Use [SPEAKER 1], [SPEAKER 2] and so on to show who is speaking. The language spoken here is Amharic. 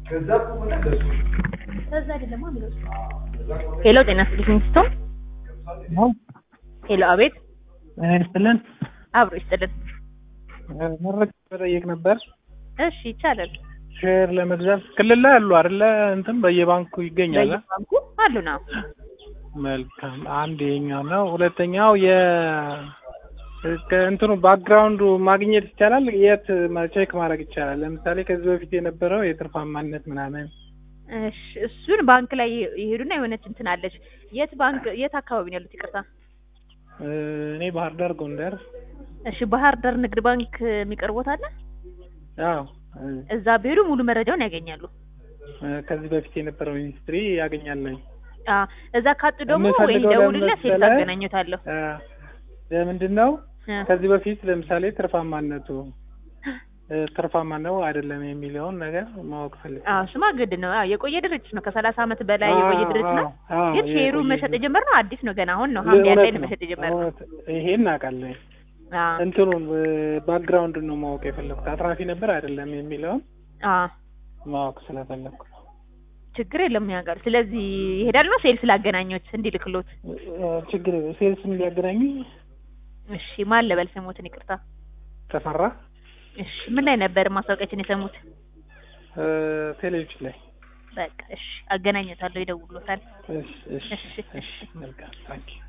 [SPEAKER 1] ሄሎ ጤና ይስጥልኝ ስቶ ሄሎ አቤት
[SPEAKER 2] ጤና ይስጥልን።
[SPEAKER 1] አብሮ ይስጥልን
[SPEAKER 2] መረጃ መጠየቅ ነበር።
[SPEAKER 1] እሺ ይቻላል
[SPEAKER 2] ሼር ለመግዛት ክልል ላይ አሉ አይደለ? እንትን በየባንኩ ይገኛል። አ?
[SPEAKER 1] በየባንኩ አሉ ነው
[SPEAKER 2] መልካም። አንድ የኛው ነው። ሁለተኛው የ ከእንትኑ ባክግራውንዱ ማግኘት ይቻላል። የት ቼክ ማድረግ ይቻላል? ለምሳሌ ከዚህ በፊት የነበረው የትርፋማነት ምናምን
[SPEAKER 1] እሺ እሱን ባንክ ላይ ይሄዱና የሆነች እንትን አለች የት ባንክ የት አካባቢ ነው ያሉት ይቅርታ
[SPEAKER 2] እ፣ እኔ ባህር ዳር፣ ጎንደር።
[SPEAKER 1] እሺ ባህር ዳር ንግድ ባንክ የሚቀርቦት አለ
[SPEAKER 2] አዎ እ፣
[SPEAKER 1] እዛ ቢሄዱ ሙሉ መረጃውን ያገኛሉ
[SPEAKER 2] እ፣ ከዚህ በፊት የነበረው ሚኒስትሪ ያገኛለኝ።
[SPEAKER 1] አ እዛ ካጡ ደግሞ ወይ
[SPEAKER 2] የምፈልገው
[SPEAKER 1] ደውልለት
[SPEAKER 2] ለምን
[SPEAKER 1] ሴት
[SPEAKER 2] መሰለህ?
[SPEAKER 1] አገናኘታለሁ
[SPEAKER 2] እ፣ ለምንድን ነው
[SPEAKER 1] እ፣
[SPEAKER 2] ከዚህ በፊት ለምሳሌ ትርፋማነቱ እ፣ ትርፋማ ነው አይደለም የሚለውን ነገር ማወቅ ፈልግ
[SPEAKER 1] አዎ ስማ ግድ ነው አዎ የቆየ ድርጅት ነው ከሰላሳ አመት በላይ የቆየ ድርጅት ነው ግን ሼሩ መሸጥ የጀመርነው አዲስ ነው ገና አሁን ነው ሐምሌ አንድ ላይ ነው መሸጥ የጀመርነው
[SPEAKER 2] ይሄ እናውቃለን።
[SPEAKER 1] አዎ
[SPEAKER 2] እንትኑን ባክግራውንዱን ነው ማወቅ የፈለኩት አትራፊ ነበር አይደለም የሚለውን
[SPEAKER 1] አዎ
[SPEAKER 2] ማወቅ ስለፈለኩ ነው።
[SPEAKER 1] ችግር የለም ያውቃል ስለዚህ ይሄዳል ነው ሴልስ ላገናኞት እንዲልክሎት
[SPEAKER 2] እ፣ ችግር ሴልስም ሊያገናኙ
[SPEAKER 1] እሺ ማን ልበል ስሞትን ይቅርታ
[SPEAKER 2] ተፈራ
[SPEAKER 1] እሺ ምን ላይ ነበር ማስታወቂያችን የሰሙት
[SPEAKER 2] እ፣ ቴሌቪዥን ላይ
[SPEAKER 1] በቃ እሺ አገናኘታለሁ ይደውሎታል
[SPEAKER 2] እሺ እሺ
[SPEAKER 1] እሺ፣
[SPEAKER 2] እሺ መልካም ታንኪ